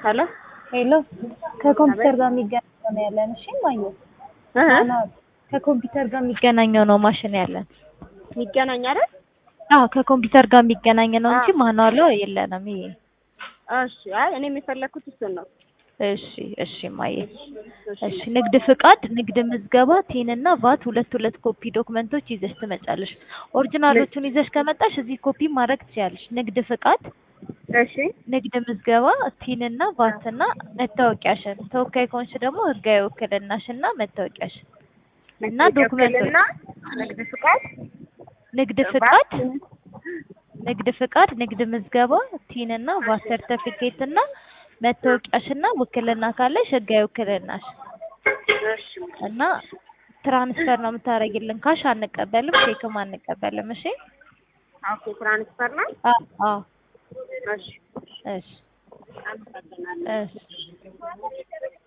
ሄሎ ሄሎ ከኮምፒውተር ጋር የሚገናኘው ነው ያለን። እሺ ማየ ከኮምፒውተር ጋር የሚገናኘው ነው ማሽን ያለን። የሚገናኝ አይደል? አዎ ከኮምፒውተር ጋር የሚገናኝ ነው እንጂ ማኑዋል የለንም። ይሄ እሺ። አይ እኔ የፈለኩት እሱን ነው። እሺ እሺ ማየ እሺ። ንግድ ፍቃድ፣ ንግድ ምዝገባ፣ ቲን እና ቫት ሁለት ሁለት ኮፒ ዶክመንቶች ይዘሽ ትመጫለሽ። ኦሪጂናሎቹን ይዘሽ ከመጣሽ እዚህ ኮፒ ማድረግ ትችያለሽ። ንግድ ፍቃድ፣ እሺ ንግድ ምዝገባ፣ ቲን እና ቫት እና መታወቂያሽን፣ ተወካይ ከሆንሽ ደግሞ ህጋዊ ውክልናሽን እና መታወቂያሽን እና ዶክመንቶች ውክልና፣ ንግድ ፍቃድ፣ ንግድ ፍቃድ ንግድ ፍቃድ፣ ንግድ ምዝገባ፣ ቲን እና ቫት ሰርተፊኬት እና መታወቂያሽና ውክልና ካለሽ ህጋዊ ውክልናሽ እሺ እና ትራንስፈር ነው የምታደርጊልን። ካሽ አንቀበልም፣ ቼክም አንቀበልም። እሺ ኦኬ። ትራንስፈር ነው። አዎ አዎ። እሺ እሺ አመሰግናለሁ። እሺ